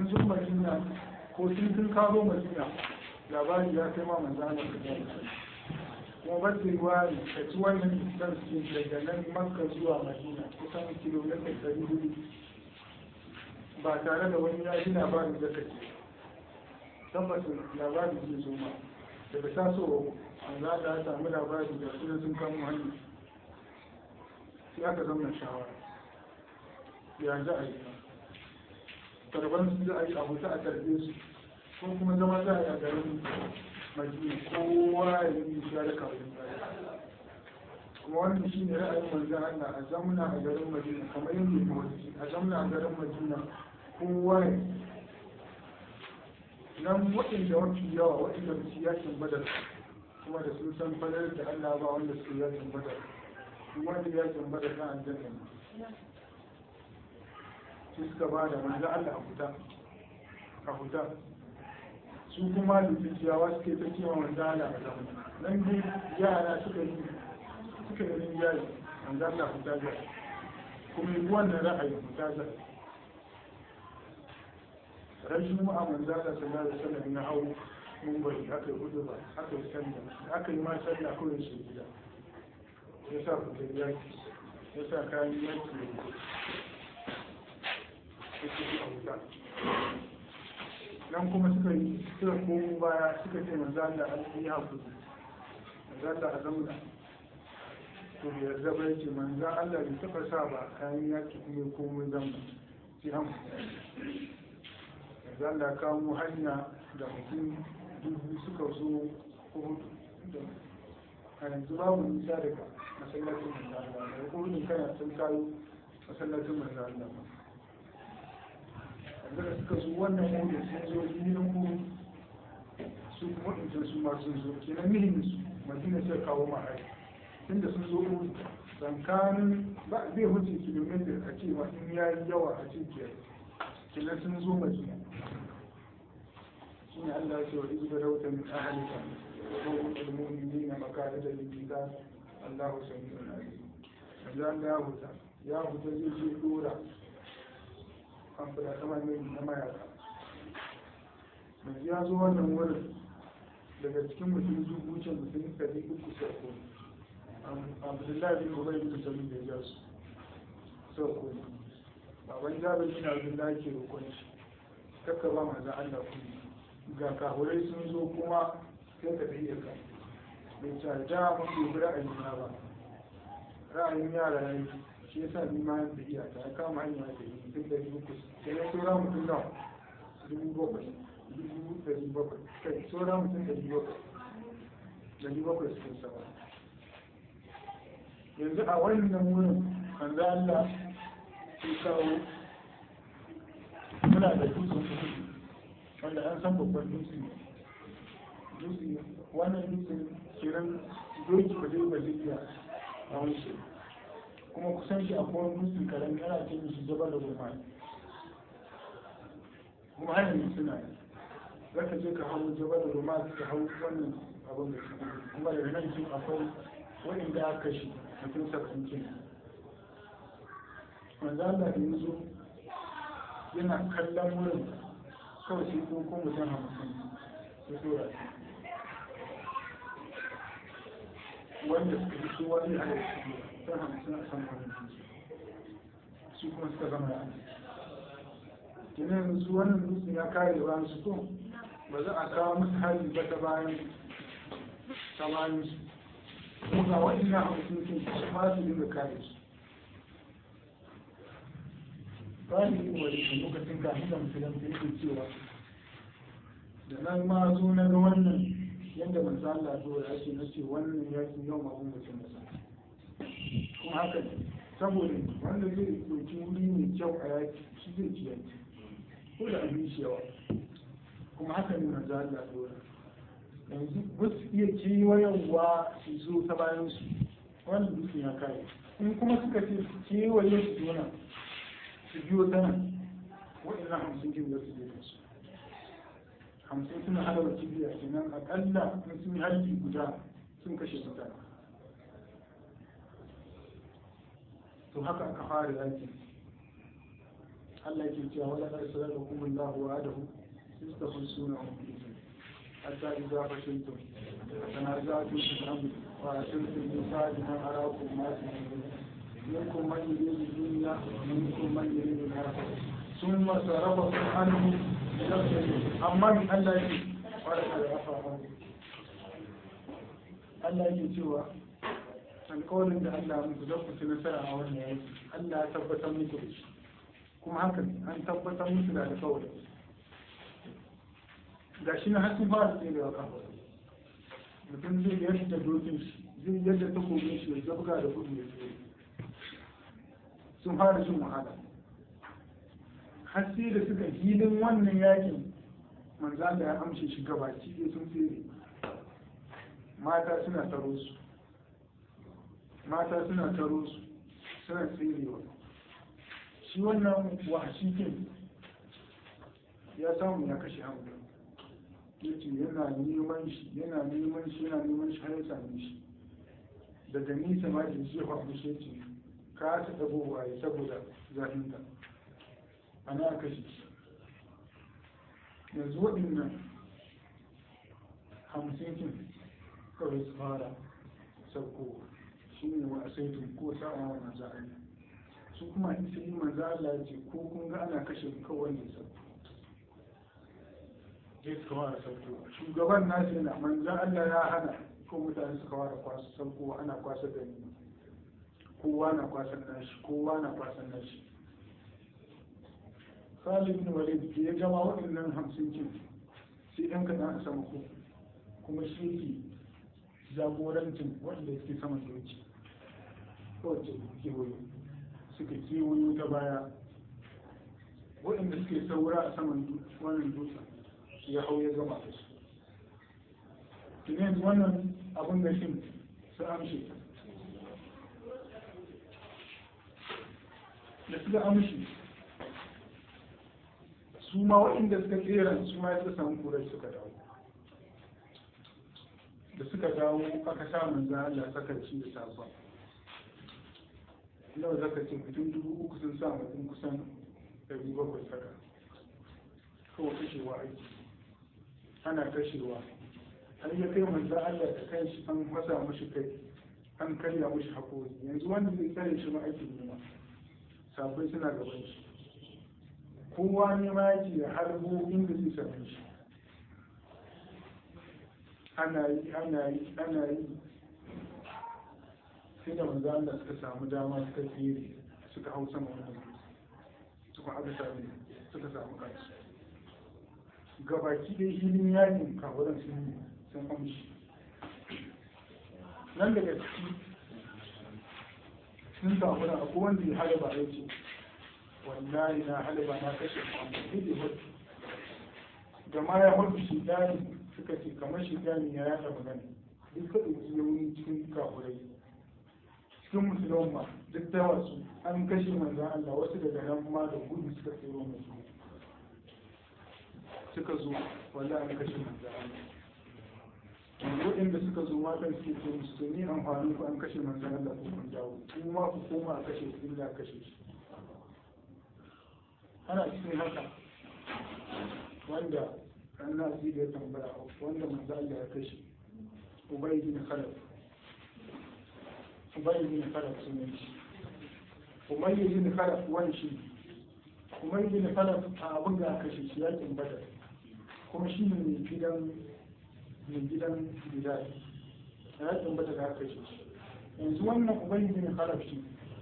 yawancin madina ko sun sun kawo madina labari ya kai ma manzo Allah kuma ba su ruwa ka ci wannan islam cikin daga nan makka zuwa madina kusan kilomita ɗari hudu ba tare da wani ya ji labarin da kake tabbatin labarin zai zo ma daga tasowa an za ta samu labari da su sun kamo hanyar sai aka zama shawara ya za a yi tarban su za a yi abu ta a tarbe su ko kuma zama za a yi a garin madina kowa ya yi shi da kawai kuma wannan shi ne ra'ayin manzan Allah a zamuna a garin madina kamar yadda ya wasu a zamuna a garin madina kowa ya nan waɗanda mafi yawa waɗanda ba su yakin badar kuma da sun san fadar da Allah ba wanda su yakin badar duk wanda yakin badar na aljanna ne su suka ba da manzan Allah a fita a fita su kuma da tsakiyawa suke ta cewa manzan Allah a zamuna nan dai yara suka yi suka yi rinjaye manzan Allah fita zai kuma yi wannan ra'ayin fita zai ran juma'a manzo Allah sallallahu alaihi wasallam ya hau mun bari aka yi hudu ba aka yi sallah aka yi ma sallah kawai shi gida ya sa fitar yaki ya sa kayan yaki ya ce a wuta nan kuma suka yi suka komo baya suka ce manzo Allah an yi hakuri manzo Allah a zamuna to bai yarda ba yace manzo Allah bai taba sa ba kayan yaki kuma komai zamuna sai an zan da kawo hanya da mutum dubu suka zo kudu a yanzu babu nisa daga masallacin manzana da kudin kana sun kayo masallacin manzana ba yanzu da suka zo wannan hudu sun zo filin kudu su kuma ɗinkin su ma sun zo kenan mihin su madina sai kawo mahari inda sun zo kudu tsakanin ba zai wuce kilomita a cewa in ya yi yawa a cikin kenan sun zo madina shine Allah ce wa izu da rauta min ahalika ko mutul mu'minina makarida lil kitab Allah sami'un alim yanzu Allah ya huta ya huta zai ce dora an fada kamar ne na mayaka yanzu ya zo wannan wurin daga cikin mutum dubu ce mutum ɗari uku sai ko Abdullahi bin Ubay bin Salul da ya ja su sai ko baban Jabir bin Abdullahi ke roƙon shi kakka ba manzon Allah kuma ga kahurai sun zo kuma sai ka tafiye ka bai caja mafi bi ra'ayin na ba ra'ayin yara ya yi shi yasa ni ma da iya ta ya kama hanya da yi duk da dubu kus sai ya tsora mutum da dubu bakwai dubu dari bakwai kai tsora mutum dari bakwai dari bakwai suke sama yanzu a wannan wurin an za Allah sai kawo muna da dutsen kudu wanda an san babban dutse dutse wannan dutse kiran doki ba zai ba zai iya a wancan kuma kusan shi akwai wani dutse karami ana ce mishi jabal da goma kuma hanyar ne suna yi za ka je ka hau jabal da goma ka hau wannan abin da suke kuma daga nan shi akwai waɗanda aka kashe mutum saba'in kenan wanda Allah da yanzu yana kallon wurin kawai sai ko ko mutum hamsin su tura wanda suka fi su wani a yau su sun hamsin a san wani su kuma suka zama da kenan su wannan dutsen ya kare bayan su to ba za a kawo musu hari ba ta bayan ta bayan su kuma ga waɗannan hamsin sun su ma su dinga kare su bayan yin wani lokacin kafin da musulun da yake cewa da nan ma zo na ga wannan yadda manzo Allah zo ya ce na ce wannan yakin yau ma mun mutum masa kuma haka ne saboda wanda zai ɗauki wuri mai kyau a yaki shi zai ci yaki ko da abin shi yawa kuma haka ne manzo Allah zo yanzu ba su iya kewayewa su zo ta bayan su wannan dutsen ya kare in kuma suka ce kewaye su zo nan su biyo ta nan waɗannan hamsin kin za su je da su hamsin suna halawa kibiya kenan akalla in sun yi harbi guda sun kashe mutane to haka aka fara yaki Allah ke cewa wala kar sallallahu Allahu wa adahu istafsuna hum hatta idza fashiltum tanaza'tum fil amri wa asiltum bi sa'atin arakum ma منكم من يريد الدنيا ومنكم من يريد الآخرة ثم صرفكم عنه أما من الله يجي ولقد عفا عنه Allah yake cewa alkawarin da Allah muku za ku ci nasara a wannan yaki Allah ya tabbatar muku da shi kuma haka an tabbatar musu da alkawarin ga shi na hasin fara tserewa kan mutum zai yadda dokin shi zai yadda takobin shi ya zabga da gudu ya tsere sun fara jin wahala har sai da suka hilin wannan yakin manzan da ya amshe shi gabaci ɗaya sun tsere mata suna taro su mata suna taro su suna tserewa shi wannan wahashikin ya samu ya kashe hamza ya ce yana neman shi yana neman shi yana neman shi har ya same shi daga nisa ma ke jefa mishi ya ce ka ta dagowa ya saboda zafinta ana kashe shi yanzu waɗannan hamsin kin kawai su fara sauko shi ne wa asaitun ko sa'a wa manzo Allah su kuma in sai manzo Allah ya ce ko kun ga ana kashe ku kawai ne sauko sai suka fara sauko shugaban nasu yana manzo Allah ya hana ko mutane suka fara kwasa sauko ana kwasa gani kowa na kwasan nashi kowa na kwasan nashi Khalid bin Walid ya gama waɗannan hamsin kin sai ɗan kaɗan a sama ko kuma shi yake jagorancin wanda suke saman doki kowace kewayo suka kewayo ta baya waɗanda suke saura a saman wannan dutsen ya hau ya gama da su tunai wannan abin da shin su amshe da suka amshi su ma waɗanda suka tseren su ma ya samu kurai suka dawo da suka dawo aka sa manzan Allah saka ci da safa nawa zaka ce mutum dubu uku sun sa mutum kusan ɗari bakwai saka kawai kashewa aiki ana kashewa har ya kai manzan Allah da kai shi an fasa mashi kai an karya mashi haƙori yanzu wanda zai tsare shi ma aikin nema sabai suna gaban shi kowa ne ma yake da harbo inda zai same shi ana yi ana yi ana yi sai da manzo Allah suka samu dama suka tsere suka hau sama wannan suka aka sami suka samu kansu gabaki dai hilin yakin kawaran sun yi sun amshi nan daga ciki sun samu na akwai wanda ya halaba ya ce wallahi na halaba na kashe muhammadu da hudu da ma ya hudu shi dani suka ce kamar shi dani ya yada magana duk ka ɗauki yauni cikin kafurai cikin musulman ma duk da wasu an kashe manzan Allah wasu daga nan ma da gudu suka tsoro musu suka zo wallahi an kashe manzan Allah waɗanda suka zo matan suke ce musu to ni amfanin ku an kashe manzan Allah ko kun dawo kuma ku koma a kashe su inda kashe shi ana cikin haka wanda an na da ya tambaya wanda manzan Allah ya kashe Ubay bin Khalaf Ubay bin Khalaf sunan shi Umayy bin Khalaf wani shi Umayy bin Khalaf a abin da aka kashe shi yakin Badar kuma shi ne mai gidan mai gidan Bilal a yakin Badar da aka kashe shi yanzu wannan Ubay bin Khalaf shi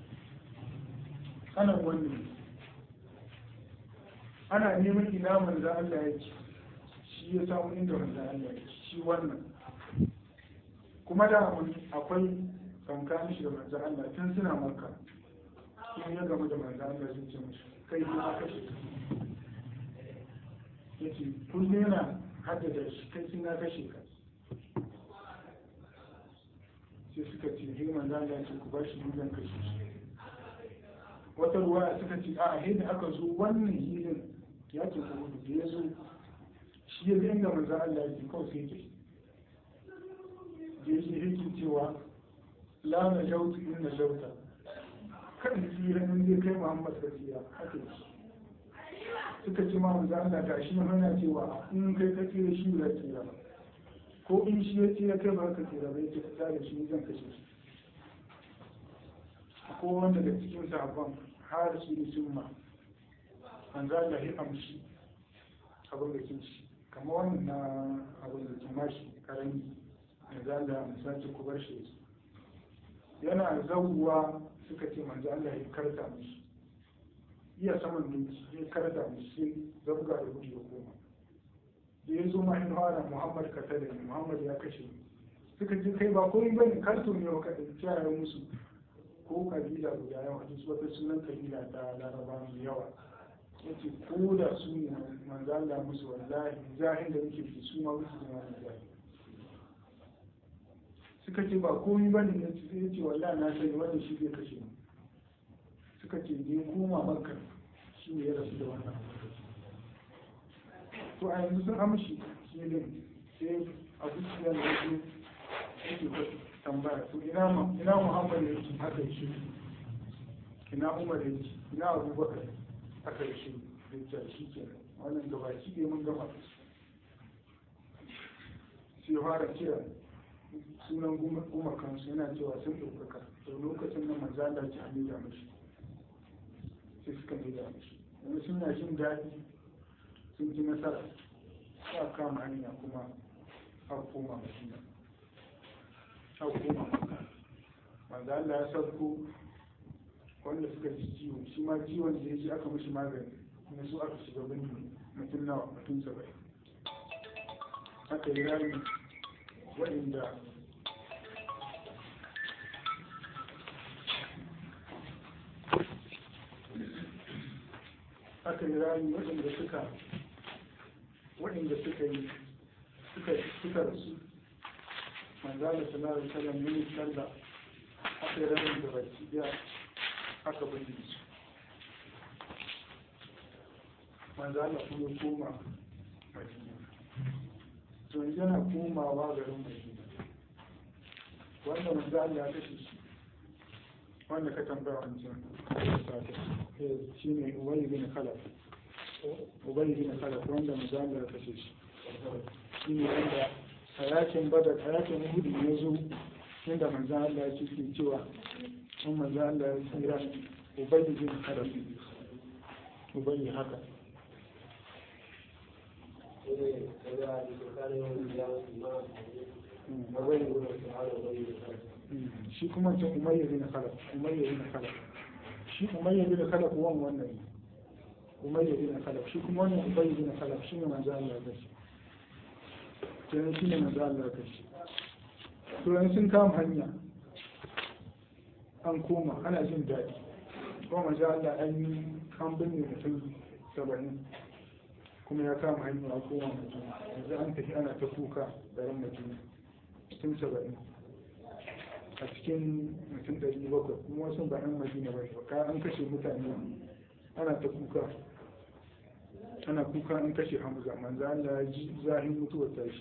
ana wannan ana neman ina manzo Allah ya ce shi ya samu inda manzo Allah ya ce shi wannan kuma da akwai tsakanin shi da manzo Allah tun suna maka in ya gama da manzo Allah zai ce musu kai ne ma kashe yace kullum yana haddada shi kai sun na kashe ka sai suka ce he manzo Allah ce ku bashi dukan kashe shi wata ruwa suka ce a he da aka zo wannan hilin ya ce ku da ya zo shi ya ga inda manzo Allah ya ce kawai sai ke da yake yake cewa la na jautu in na jauta kan tsira in zai kai muhammad ka tsira haka yi suka ce ma manzo Allah ga shi yana cewa in kai ka tsira shi ba tsira ba ko in shi ya tsira kai ba ka tsira ba yace ka da shi zan kashe shi ko wanda da cikin sahabban har su yi summa manzo Allah ya amshi abin da kin shi kamar wannan na abin da kin mashi karami manzo Allah misali ku bar shi yana zawuwa suka ce manzo Allah ya karta mishi iya saman doki ya karta mishi sai zabga da gudu ya koma da ya zo ma in fara Muhammad ka tada ni Muhammad ya kashe ni suka ce kai ba komai bane karto ne wa kada kiyaye musu ko kabila guda yawa duk wata sunan kabila ta Laraba mai yawa yace ko da su ne manzo Allah musu wallahi zahin da nake fi su ma musu da wannan zahin suka ce ba komai bane ne sai ya ce wallahi na sani wannan shi zai kashe ni suka ce ne koma makka shi ne ya rasu da wannan to a yanzu sun amshi shi ne sai abu su yana da su yake tambaya to ina ma ina muhammad ya ce haka shi ina umar ya ce ina abubakar haka shi da ta shi kenan wannan gaba shi ne mun gama sai fara kira sunan gumakansu yana cewa sun ɗaukaka to lokacin nan manzala ce a nuna mashi sai suka nuna mashi wani suna jin daɗi sun ji nasara sa kama hanya kuma a koma madina a koma manzala ya sauko wanda suka ji ciwo shi ma ciwon da ya ji aka mashi magani na su aka shiga bindi mutum nawa mutum saba'in aka yi rami waɗanda aka yi rami waɗanda suka waɗanda suka yi suka suka rasu manzala sallallahu alaihi wasallam ne sallah aka yi ramin da baki daya aka bari su manzala kuma koma madina to yanzu yana komawa garin madina wanda manzala ya kashe shi wanda ka tambaya wancan shi ne ubayi bin khalaf ubayi bin khalaf wanda manzala ya kashe shi shi ne wanda a yakin badar a yakin hudu ya zo inda manzan Allah ya ce ke cewa in manzan Allah ya tsira ubayi bin khalaf ubayi haka shi kuma ce umayya bin khalaf umayya bin khalaf shi umayya bin khalaf wan wannan ne umayya bin khalaf shi kuma wannan ubayy bin khalaf shi ne manzo Allah ya shi kenan shi ne manzo Allah ya shi to yanzu sun kama hanya an koma ana jin daɗi kuma manzo Allah an yi an binne mutum saba'in kuma ya kama hanya a koma mutum yanzu an tafi ana ta kuka garin mutum mutum saba'in a cikin mutum ɗari bakwai kuma wasu ba yan madina ba ne ka an kashe mutane ana ta kuka ana kuka an kashe hamza manzo Allah ya ji zahin mutuwar tashi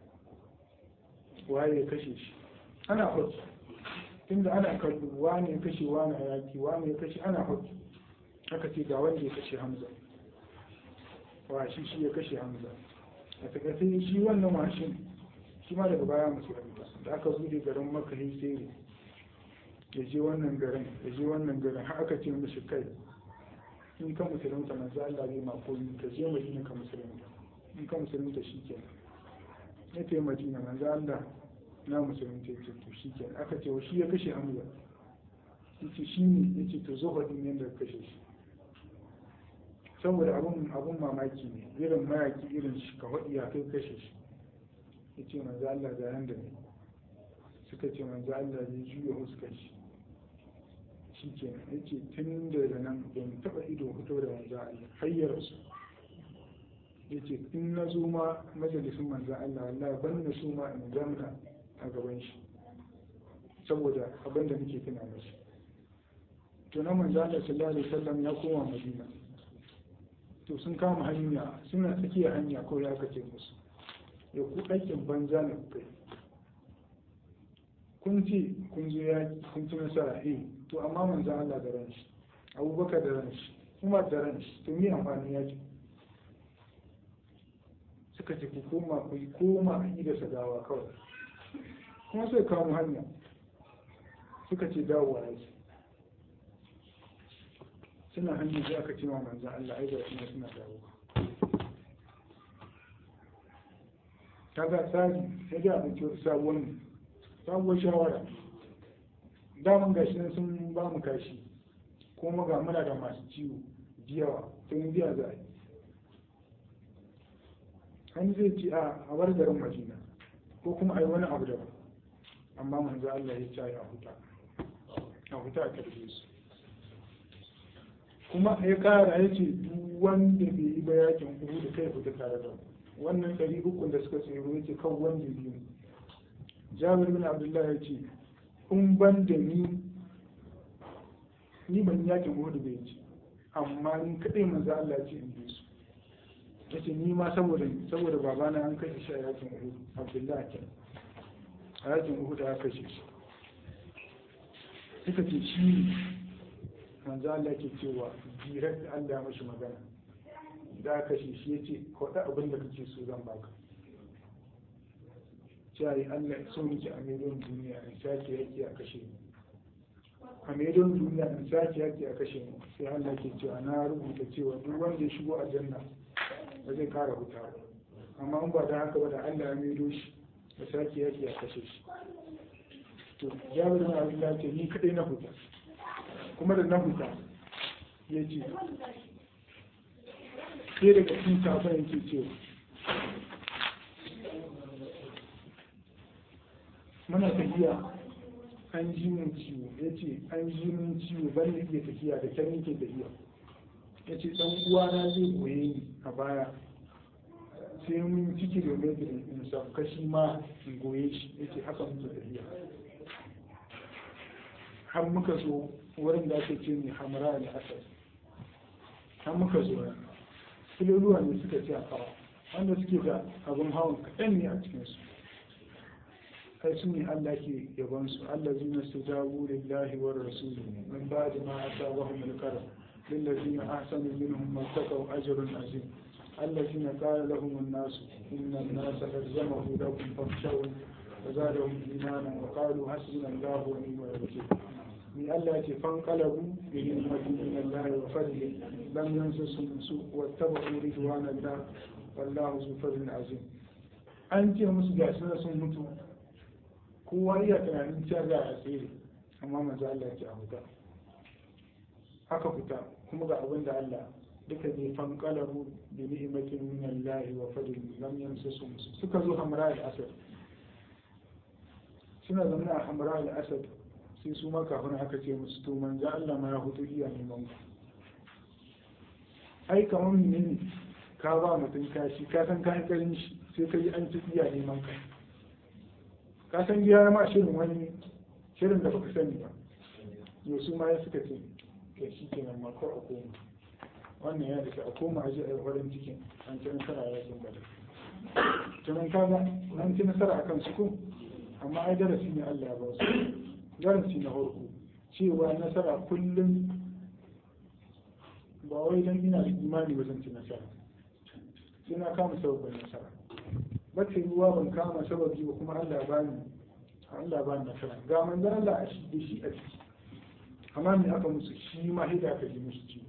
waye ya kashe shi ana hoki tunda ana kallo wane ya kashe wane a yaki wane ya kashe ana hoki aka ce ga wanda ya kashe hamza wa shi shi ya kashe hamza a takaice shi wannan mashin shi ma daga baya musulunta da aka bude garin maka sai ya je wannan garin ya je wannan garin har aka ce mishi kai in ka musulunta manzo Allah zai ma koyi ka je Madina ka musulunta in ka musulunta shikenan ya ce Madina manzo Allah na musulunta ya ce to shikenan aka ce shi ya kashe Hamza yace shi ne yace to zo hadin yanda ka kashe shi saboda abun abun mamaki ne irin mayaki irin shi ka hadi ya kai kashe shi yace manzo Allah ga yanda ne suka ce manzo Allah zai juya huskar shi shi ke ya ce tun daga nan ban taɓa ido fito da manzo Allah hayyar su ya ce in na zo ma majalisun manzo Allah Allah ban na so ma in zamna a gaban shi saboda abin da nake tuna mashi to na manzo Allah sallallahu alaihi wasallam ya koma Madina to sun kama hanya suna tsakiyar hanya ko ya kace musu ya ku aikin banza na kai kun ce kun zo ya kun ci nasara eh to amma manzan Allah da ran shi abubakar da ran shi umar da ran shi to me amfani ya ce suka ce ku koma ku yi koma a yi da sagawa kawai kuma sai kawo hanya suka ce dawowa yake suna hanyar da aka ce wa manzan Allah ai ga suna suna dawowa kaga tsari sai da abinci wata sabuwar sabuwar shawara daman gashi nan sun ba mu kashi kuma ga muna da masu ciwo jiyawa sun biya za a yi an zai ce a a bar garin madina ko kuma a yi wani abu daban amma manzo Allah ya ce a huta a huta a karbe su kuma ya kara ya ce duk wanda bai yi ba yakin uku da kai fita tare da wannan ɗari uku da suka tsoro ya ce kan wanda biyu jabir bin abdullahi ya ce in ban da ni ni ban yakin uku da bai ci amma ni kaɗai manzo Allah ya ce in bi su ya ce ni ma saboda saboda babana an kashe shi a yakin uku abdullahi kenan a yakin uku da aka kashe shi suka ce shi manzo Allah ke cewa jirar da Allah ya mashi magana da aka kashe shi ya ce kwaɗa abin da kake so zan baka cewa Allah so nake a medon duniya in sake yaki a kashe ni a medon duniya in sake yaki a kashe ni sai Allah ke cewa na rubuta cewa duk wanda ya shigo a janna ba zai kara huta ba amma in ba da haka ba da Allah ya medo shi da sake yaki a kashe shi to jabir bin abdullah ce ni kadai na huta kuma da na huta ya ce sai daga cikin sabon yake cewa muna tafiya an ji min ciwo ya ce an ji min ciwo ban da iya tafiya da kyan nake tafiya ya ce ɗan uwana zai goye ni a baya sai mun ci kilomitar in sauka shi ma in goye shi ya ce haka muke tafiya har muka zo wurin da ake ce ne hamara da asar har muka zo nan filoluwa ne suka ce a kawo wanda suke da abin hawan kaɗan ne a cikinsu kai su ne Allah ke yaban su Allah zina su jawo lillahi wa rasulu min ba da ma asa wa hum al-karam lillazina ahsanu minhum mattaqaw ajrun azim الذين قال لهم الناس إن الناس قد جمعوا لكم فاخشوا فزادهم إيمانا وقالوا حسبنا الله ونعم الوكيل من الله فانقلبوا بنعمة من الله وفضل لم يمسسهم سوء واتبعوا رضوان الله والله ذو فضل عظيم an ce musu ga suna sun mutu kowa iya tunanin cewa za a tsere amma manzo Allah ya ce a huta haka fita kuma ga abin da Allah duka ne fankalabu bi ni'matin min Allah wa fadlin lam yamsasu suka zo hamra al-asad suna zama a hamra al-asad sai su ma kafin aka ce musu to manzo Allah ma ya hutu iya neman ku ai kamar menene ka ba mutum kashi ka san ka karin shi sai ka yi an ci iya neman ka ka san giya ma shirin wani shirin da baka sani ba yau su ma ya suka ce ke shi kenan ma ko a koma wannan ya dace a koma a ji a yi farin cikin an ci nasara ya sun bada tunan kaga an ci nasara akan su ko amma ai darasi ne Allah ya ba su darasi na farko cewa nasara kullum ba wai dan ina da imani ba zan ci nasara sai na kama sababin nasara ba ta ruwa ban kama sababi ba kuma Allah ya bani Allah ya bani nasara ga manzon Allah a shi da shi a ciki amma me aka musu shi ma hida aka ji musu ciwo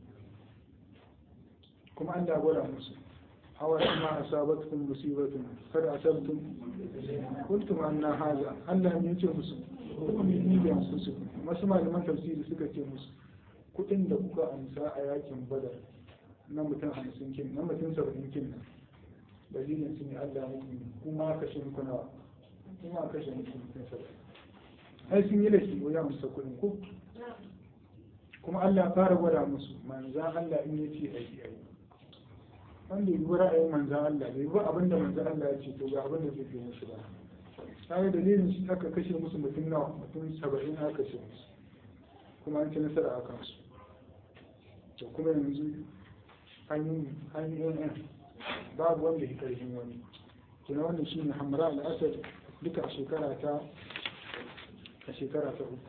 kuma Allah gwada musu hawa ma asabatkum musibatun kada asabtum kuntum anna haza Allah ne ce musu kuma ni da musu masu malaman tafsiri suka ce musu kudin da kuka amsa a yakin badar na mutum hamsin kin na mutum saba'in kin nan dalilin su ne Allah muku kuma kashe muku nawa kuma kashe muku mutum saba'in ai sun yi laifi ko ya amsa kudin ko kuma Allah fara gwada musu manzan Allah in ya ce aiki aiki wanda yi ra'ayin manzan Allah bai bi abin da manzan Allah ya ce to ga abin da zai fi musu ba kaga dalilin shi aka kashe musu mutum nawa mutum saba'in aka kashe musu kuma an ci nasara a kansu to kuma yanzu an yi an yi yan babu wanda ya karfin wani kina wannan shine hamra al-asad duka a shekara ta a shekara ta uku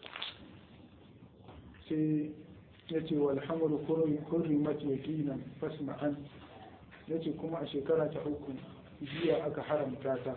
sai ya ce wal hamru kurrimat yaqinan fasma'an ya ce kuma a shekara ta uku jiya aka haramta ta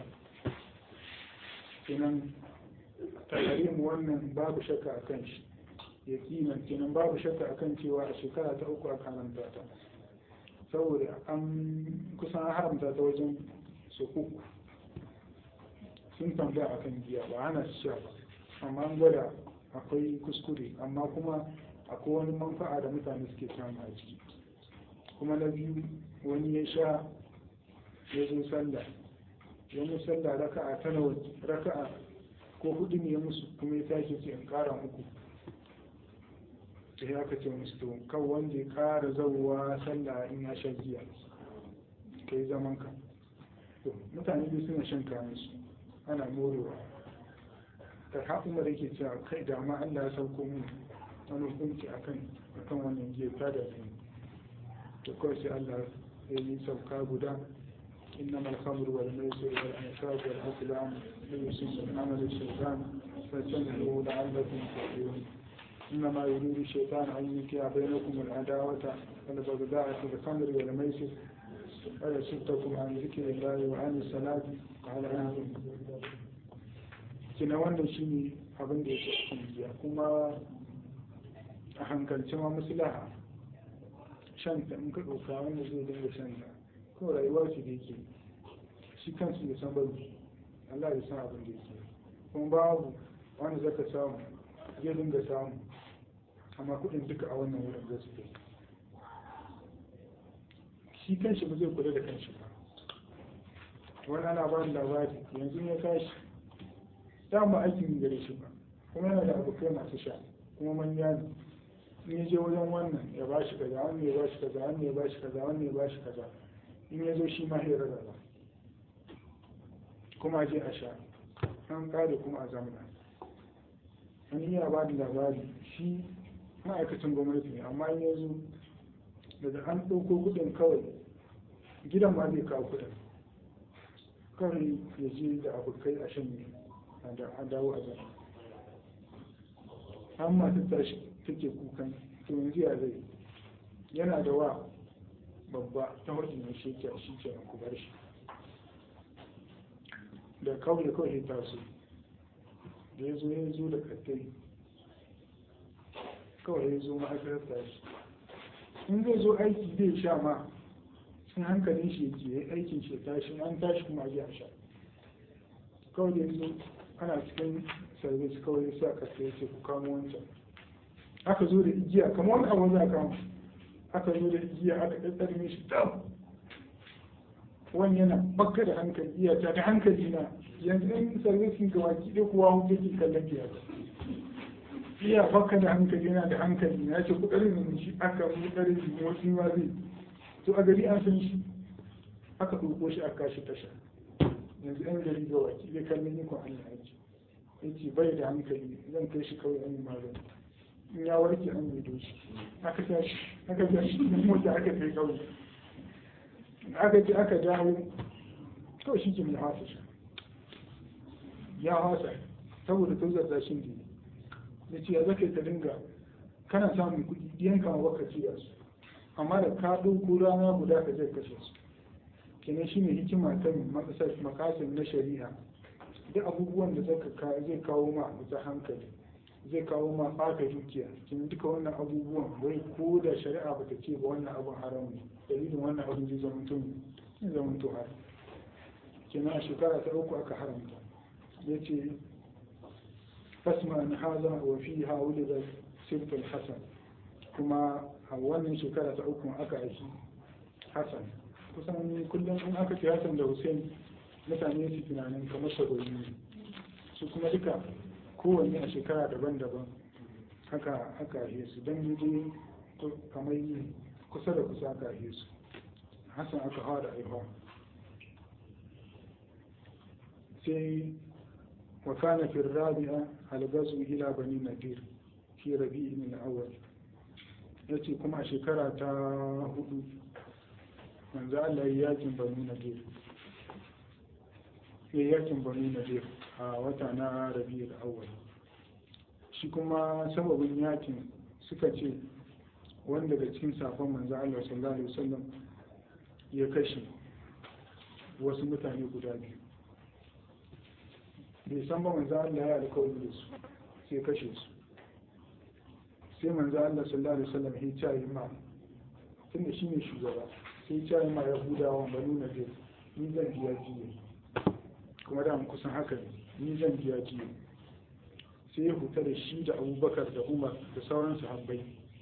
kenan tahrim wannan babu shakka a kan shi yakinan kenan babu shakka a kan cewa a shekara ta uku aka haramta ta saboda an kusan haramta ta wajen su uku sun tambaya akan giya ba ana sha ba amma an gwada akwai kuskure amma kuma akwai wani manfa'a da mutane suke samu a ciki kuma na biyu wani ya sha ya zo sallah ya mu sallah raka'a ta nawa raka'a ko hudu ne ya musu kuma ya tashi ce in kara muku sai aka ce musu to kan wanda ya kara zauwa sallah in ya sha giya kai zaman ka to mutane dai suna shan kayan su ana morewa ta haɗu da yake cewa kai da ma Allah ya sauko mun wani hukunci akan akan wannan giya ta da ni to kawai sai Allah ya yi sauka guda إنما الخمر والميسر والأنساب والأزلام رجس من عمل الشيطان فاجتنبوه لعلكم تفلحون إنما يريد الشيطان أن يوقع بينكم العداوة والبغضاء في الخمر والميسر ويصدكم عن ذكر الله وعن الصلاة على أنتم kina wannan shine abin da yake cikin giya kuma a hankalci ma maslaha shan ta in ka ɗauka wanda zai dinga shan ta ko rayuwa ce da yake shi kansu ya san bari Allah ya san abin da yake kuma babu wanda zaka samu zai dinga samu amma kudin duka a wannan wurin da su shi kanshi ba zai kula da kanshi ba wani ana ba labari yanzu ya tashi dama aikin gare shi ba kuma yana da abokai masu sha kuma manya ne in ya je wajen wannan ya ba shi kaza wannan ya ba shi kaza wannan ya ba shi kaza wannan ya ba shi kaza in ya zo shi ma ya rarraba kuma je a sha an kare kuma a zamana wani yana ba da labari shi ma'aikacin gwamnati ne amma in ya zo daga an ɗauko kuɗin kawai gidan ma zai kawo kuɗin kawai ya je da abokai a shan a dawo a zama an masu tashi take kukan to yanzu ya zai yana da wa babba ta hudu mai shi ke shi ke ku bar shi da kawai kawai ta so da ya zo ya zo da kattai kawai ya zo ma'aikatar tashi in zai zo aiki zai sha ma sun hankalin shi ke ya aikin shi tashi an tashi kuma a a sha kawai da ya zo ana cikin service kawai ya sa kattai ya ce ku kamo wancan aka zo da igiya kamar wani abu za a kama aka zo da igiya aka ɗaɗɗarme shi dam wani yana bakka da hankali iya ta da hankali na yanzu in sarwisin ga baki ɗaya kuwa hutu ke kallon biya ta iya bakka da hankali yana da hankali na ce kuɗarin da shi aka kuɗarin shi motsi ma zai to a gari an san shi aka ɗauko shi aka kashi tasha yanzu yan gari ga baki ɗaya kallon ikon Allah ake yace bai da hankali zan kai shi kawai an yi magani in ya warke an yi shi aka tashi aka tashi da mota aka kai kawai aka ji aka dawo kawai shi ke mai hasa shi ya hasa saboda tozarta shi ne ya ce ya zaka ka dinga kana samun kuɗi ɗiyan kama baka ci da su amma da ka ɗauko rana guda ka zai kashe su kenan shi ne hikima ta makasin na shari'a duk abubuwan da zai kawo ma ta hankali zai kawo ma ɓata dukiya kin duka wannan abubuwan wai ko da shari'a bata ce ba wannan abun haram ne dalilin wannan abun zai zama tun zai zama to haram kenan a shekara ta uku aka haramta ya ce fasma na haza wa fi ha wuli da sirtul hasan kuma a wannan shekara ta uku aka aiki hasan kusan kullum in aka ce hasan da hussein mutane su tunanin kamar saboda su kuma duka kowanne a shekara daban-daban haka aka ahe su don yi kamar kusa da kusa aka ahe su hassan aka hawa da aihuwa sai wakana fi rabi'a algazu ila bani nadir fi rabi'i min awwal yace kuma a shekara ta hudu manzo Allah ya yakin bani nadir ya yakin bani nadir a wata na rabi'ul awwal shi kuma sababin yakin suka ce wanda daga cikin safon manzo Allah sallallahu alaihi wasallam ya kashe wasu mutane guda biyu bai san ba manzo Allah ya alƙawari da su sai kashe su sai manzo Allah sallallahu alaihi wasallam ya ce ma tunda shine shugaba sai ya ce ma yahudawa banu nadir ni zan biya jiya kuma da kusan haka ne ni zan biya jiya sai ya huta da shi da abubakar da umar da sauran sahabbai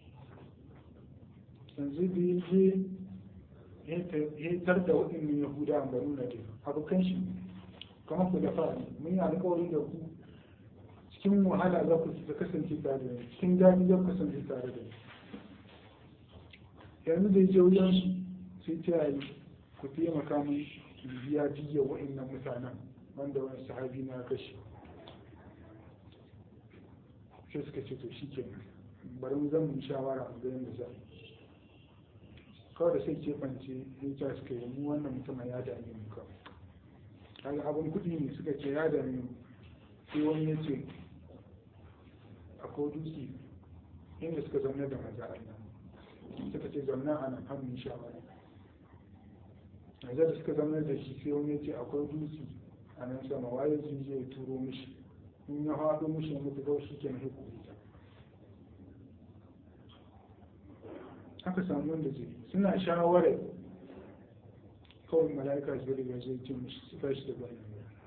yanzu da ya je ya tar da waɗannan yahuda a banu nadir abokan shi kamar ku da fara mun yi alkawari da ku cikin wahala za ku ta kasance tare da ni cikin daɗi za ku kasance tare da ni yanzu da ya je wajen su sai ta yi ku taimaka min biya jiya wa'annan mutanen wanda wani sahabi na kashe sai suka ce to shi kenan bari mu zan mu shawara mu ga yadda za kawai da sai keɓance ya ta suka yi mu wannan mutumin ya dame mu kawai kaga abin kuɗi ne suka ce ya dame mu sai wani ya ce akwai dutse inda suka zaune da maza Allah suka ce zaune a nan har mu shawara yanzu da suka zama da shi sai wani ce akwai dutse a nan sama waye sun je ya turo mishi in ya haɗo mishi ya mutu kawai shi ke na hukuri aka samu wanda zai suna shawarar kawai mala'ika su bari ya zai ce mishi su tashi da bayan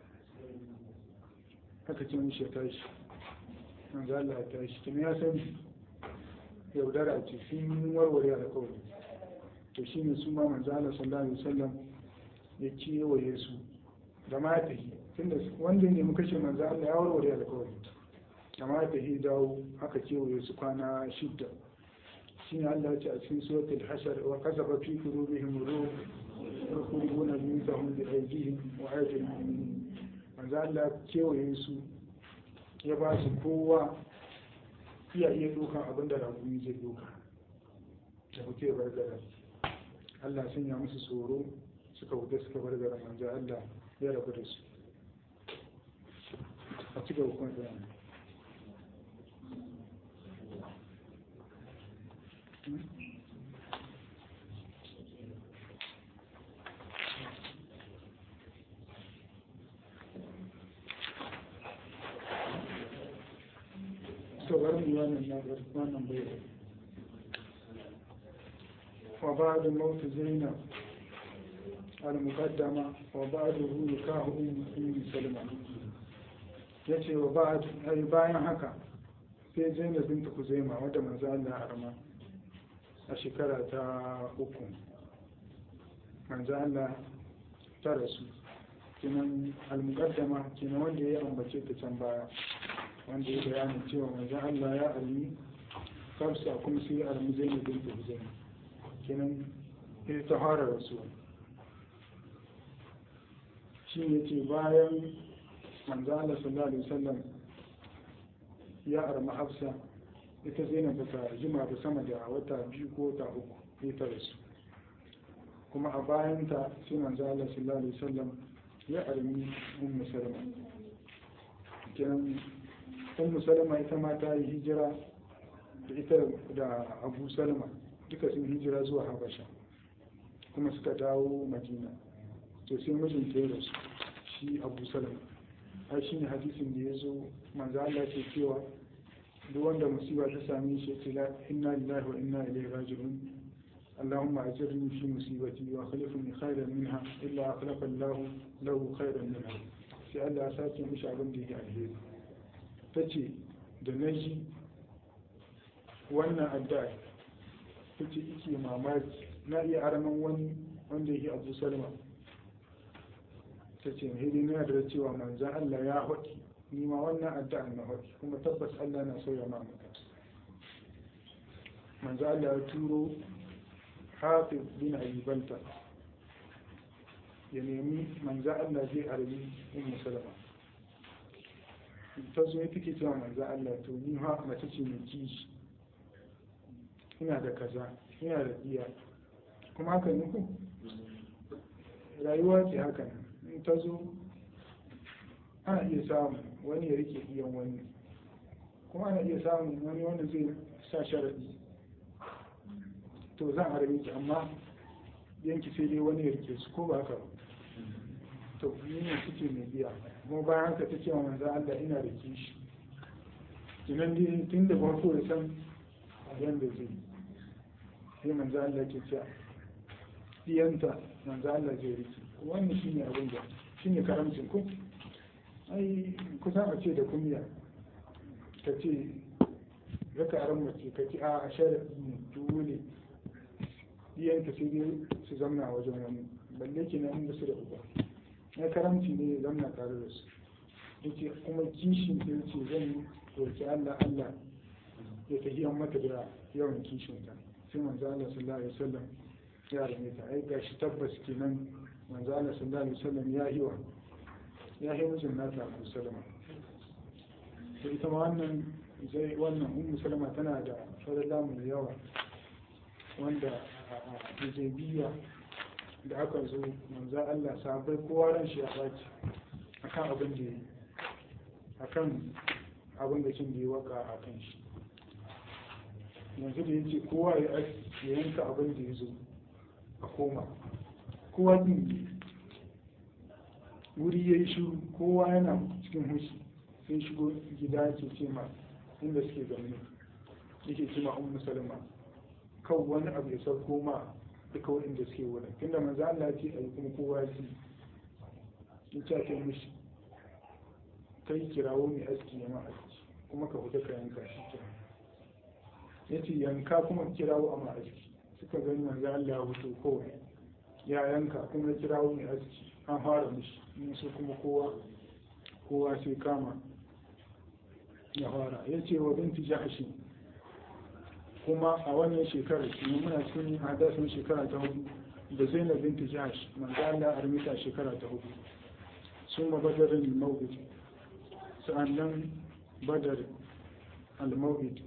aka ce mishi ya tashi an za Allah ya tashi kuma ya san yaudara ce sun warware alkawari to shi ne su ma manzo Allah sallallahu alaihi wasallam ya kewaye su da ma ta yi tunda wanda ne muka ce manzo Allah ya warware alƙawari da ma ta yi dawo aka kewaye su kwana shidda shi ne Allah ya ce a cikin suratul hashar wa kasafa fi qulubihim ruh yaquluna biyutahum bi aydihim wa aydil mu'minin manzo Allah ya kewaye su ya ba su kowa iya iya dokan abinda ragumi zai doka da muke bar gara Allah sun ya musu tsoro suka wuce suka bar garin manzo Allah ya rabu da su a cika hukun da to bari mu wannan na wannan bai وبعد موت زينب المقدمة وبعده نكاح أم سلمة yace wa ba ai bayan haka sai zainab binta kuzaima wadda manzo Allah ya harama a shekara ta uku manzo Allah ta rasu kinan al-muqaddama kinan wanda ya ambace ta can baya wanda ya bayani cewa manzo Allah ya almi kafsa kuma sai almi zainab binta kuzaima kenan ita ta fara rasuwa shi ne ce bayan manzala sallallahu alaihi wasallam ya arma hafsa ita zainab ba ta jima da sama da wata biyu ko wata uku ita rasu kuma a bayanta sai manzala sallallahu alaihi wasallam ya armi ummu salama kenan ummu salama ita ma ta yi hijira da ita da abu salama duka sun hijira zuwa habasha kuma suka dawo madina to sai mijinta ya rasu shi abu salam ai shine hadisin da ya zo manzo Allah ke cewa duk wanda musiba ta same shi ce la inna lillahi wa inna ilaihi raji'un اللهم أجرني في مصيبتي وأخلفني خيرا منها إلا أخلف الله له خيرا منها sai Allah ya sake mishi abin da ya alheri ta ce da na ji wannan addu'a ta ce ike mamaki na iya araman wani wanda yake abu salma ta ce hidi na da cewa manzan Allah ya haɗi ni ma wannan addu'a na haɗi kuma tabbas Allah na sauya ma mutum manzan Allah ya turo hafiz bin ayyubanta ya nemi manzan Allah zai arabi ummu salama ta zo ya take cewa manzan Allah to ni ha mace ce mai kishi ina da kaza ina da iya kuma haka ne ku rayuwa ce haka in ta zo ana iya samun wani ya rike iyan wani kuma ana iya samun wani wanda zai sa sharaɗi to zan arabe ki amma yanki sai dai wani ya rike su ko ba haka to ni ne suke mai biya kuma bayan haka ta ce wa manzo Allah ina da kishi kinan dai tun da farko da san yanda zai sai manzo Allah ke cewa diyanta manzo Allah zai riki wannan shine abin da shine karamcin ku ai kusan a ce da kunya ka ce raka aran mace ka ce a sharaɗi ne dole iyayenka sai dai su zamna a wajen wani balle ke nan da su da uba na karamci ne ya zamna tare da su yake kuma kishin ta ce zan roki Allah Allah ya tafi an mata da yawan kishin ta sai manzo Allah sallallahu alaihi wasallam ya rame ta ai gashi tabbas kenan manzo Allah sallallahu alaihi wasallam ya yi wa ya yi mijin nata Abu Salama to ita ma wannan zai wannan ummu salama tana da fadala mai yawa wanda a hijabiya da aka zo manzo Allah sabai kowa ran shi ya baci akan abin da yi akan abin da kin da ya waka a kan shi yanzu da yace kowa ya yanka abin da ya zo a koma kowa din wuri ya yi shiru kowa yana cikin hushi sai shigo gida ke ce ma inda suke zaune yake ce ma ummu salama kan wani abu ya sauko ma duka waɗanda suke wurin tunda manzo Allah ce a yi kuma kowa ji in ce ta mishi kai kirawo mai aski ya ma aski kuma ka fita ka yanka shi ke ya ce yanka kuma kirawo a ma aski suka gani manzo Allah ya fito kowai ya yanka kuma kirawo mai aski an fara mishi in su kuma kowa kowa sai kama ya fara ya ce wa binti jahashi kuma a wannan shekarar shi muna cikin hadasin shekara ta hudu da zainab binti jahash manzo Allah armita shekara ta hudu sun ma badarin al-mawid sa'annan badar al-mawid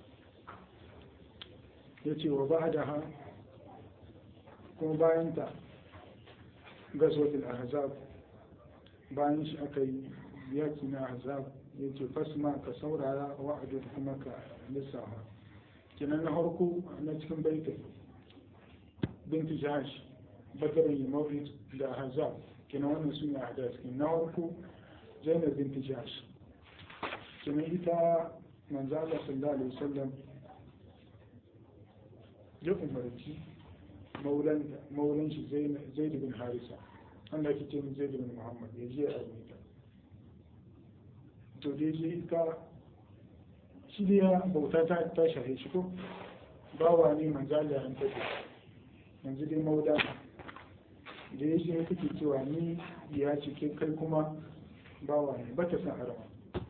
ya ce wa ba'daha kuma bayan ta gazwatul ahzab bayan shi aka yi yaki na ahzab ya ce fasma ka saurara wa'adu kuma ka lissafa kenan na harko na cikin baitin binti jahash badarin mawrid da ahzab kenan wannan su ne ahdas na harko zainab binti jahash kenan ita manzo Allah sallallahu alaihi wasallam ya umarci maulan shi zaid bin harisa wanda ake ce zaid bin muhammad ya je a rubuta to dai je ita shi da ya bauta ta ta shahe shi ko bawa ne manzala an tafi yanzu dai mauda da ya je take cewa ni ya ce ke kai kuma bawa ne ba ta san arama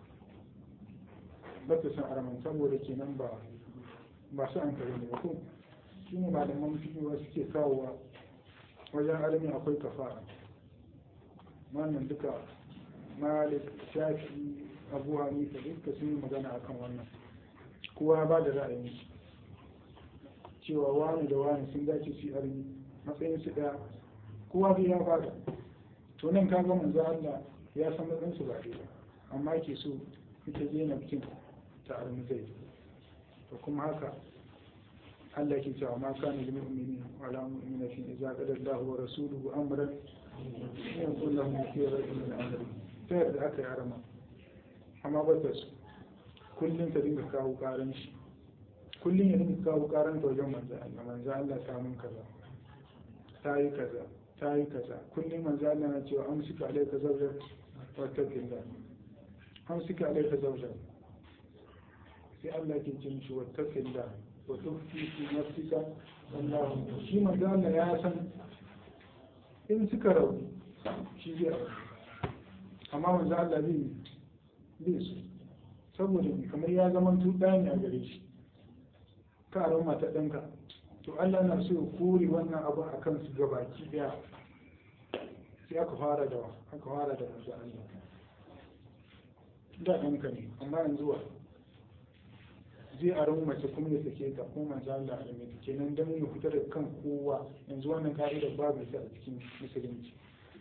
ba ta san araman saboda kenan ba ba su an kare ne ba ko shi ne malaman fiyewa suke kawowa wajen arami akwai kafara wannan duka malik shafi abu hanifa duka sun yi magana akan wannan kowa ba da ra'ayin shi cewa wani da wani sun dace su armi matsayin su ɗaya kowa dai ya bada to nan ka ga manzo Allah ya san matsayin su ba ɗaya amma ke so ita je na bikin ta armi zai to kuma haka Allah ke cewa ma kana lil mu'minin wa la mu'minatin idza qada Allahu wa rasuluhu amran yakun lahum khiyaratu min amri ta yadda aka yi arama amma ba ta su kullum ta dinga kawo karan shi kullum ya dinga kawo karan ta wajen manzo Allah manzo Allah ta mun kaza ta yi kaza ta yi kaza kullum manzo Allah na cewa amsika alayka zawjak wa taqillah amsika alayka zawjak sai Allah ke ce mishi wa taqillah wa tukhfi fi nafsika wallahu shi manzo Allah ya san in suka rabu shi zai rabu amma manzo Allah bai bai su saboda kamar ya zama tuɗa ne a gare shi ka a mata ɗanka to Allah na so ya kore wannan abu a kansu gabaki ɗaya sai aka fara da aka fara da manzo Allah da ɗanka ne amma yanzu wa zai a ran mace kuma ya sake ta kuma manzo Allah a rame kenan dan ya fita da kan kowa yanzu wannan ka'idar babu ta a cikin musulunci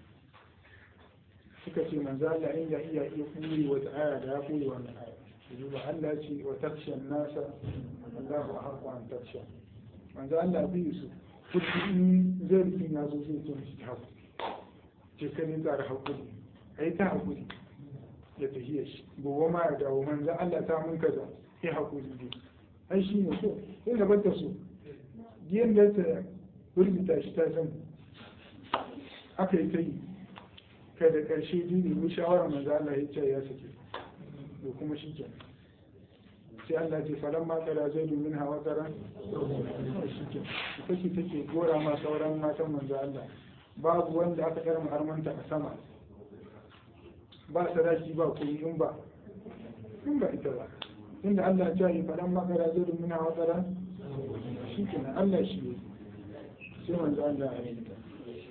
suka ce manzo Allah in ya iya iya kuri wata aya da ya kuri wannan aya duba Allah ce wa takshan nasa Allahu ahqqu an taksha manzo Allah bi su kudi in zai rufin ya zo zai ce mishi haku ce ka ne tsara haƙuri a yi ta haƙuri ya tafiya shi gobe ma ya dawo manzan Allah ta mun kaza ya haƙuri ne ai shi ne so sai da bata so giyan da ta rubuta shi ta san aka yi ta yi kai da ƙarshe dini mu shawarar manzan Allah ya ce ya sake da kuma shi ke sai Allah ce falan ma kala zai domin hawa tsaron shi ke ita ce take gora ma sauran matan manzan Allah babu wanda aka karma armanta a sama ba sadaki ba kuma in ba in ba ita ba inda Allah ya yi faɗan makara zai rumuna wa tsara shi kenan Allah shi ne sai manzo Allah ya yi ta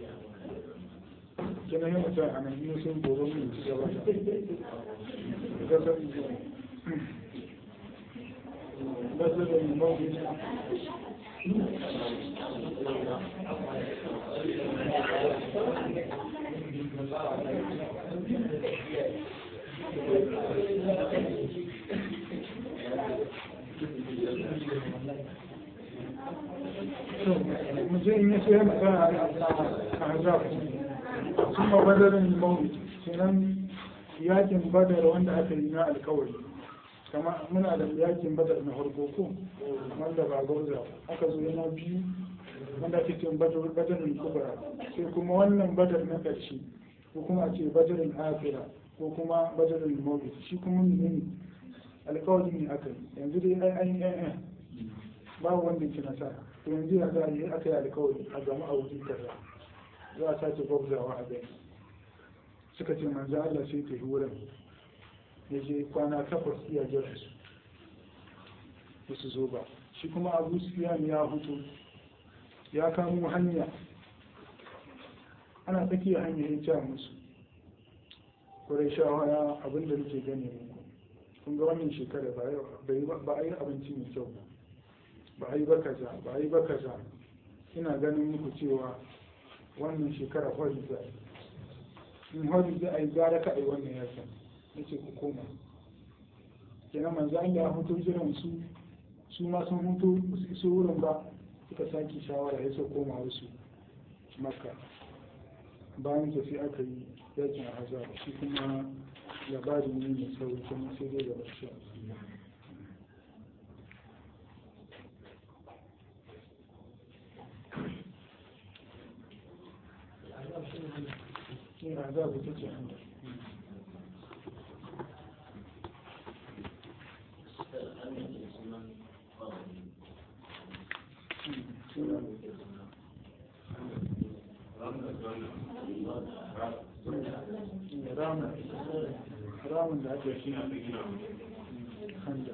kina yi mutum a nan yi sun gobe mun ci gaba da gasar gasar da yi mawuyi mutum ya sai masa a hazaf sun ma badarin mawuyi sunan yakin badar wanda aka yi na alkawari kama muna da yakin badar na harko ko wanda ba gauza aka zo yana biyu wanda ake cin badarin kubra sai kuma wannan badar na ƙarshe ko kuma a ce badarin afira ko kuma badarin mawuyi shi kuma ne alkawari ne aka yi yanzu dai ai ai ai babu wanda ke nasara to yanzu ya za a yi aka yi alkawari a gama a wuri kaza za a sace gwabzawa a gani suka ce manzo Allah sai ta wurin ya je kwana takwas iya jira su ba su zo ba shi kuma abu sufiyan ya hutu ya kamo hanya ana tsakiya hanya ya ja musu kurai shawara abinda nake gane muku kun ga wannan shekara ba a yi abinci mai kyau ba ba a yi ba kaza ba a yi ba kaza ina ganin muku cewa wannan shekara hori za a yi in hori za a yi gara ka a yi wannan yakin ya ce ku koma kenan manzo an ya hutu jiran su su ma sun hutu su iso wurin ba suka sake shawara ya so koma wasu makka bayan ta sai aka yi yakin a hazar shi kuma labarin ne mai sauri kuma sai dai gaba shi ne a za ta ce hanyar ramun da ake shi handa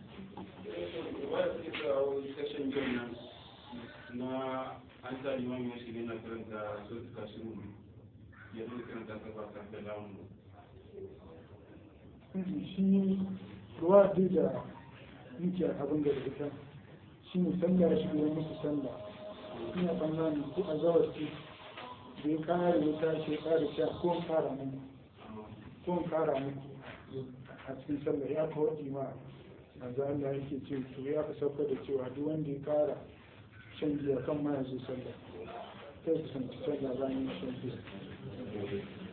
na an sa liman ya shiga na karanta so ta kashi mu ya zo karanta ta ba ta da lamun shi ruwa duk da yake abin da ita shi ne sallah shi ne musu sallah ina tsammanin ko a zawar ce da ya kare ya tashi ya kare sha ko in kara muku ko in kara muku a cikin sallah ya kawo ma manzo Allah yake ce to ya ka sauka da cewa duk wanda ya kara shan giya kan ma ya zo sallah sai ku san sallah bayan shan giya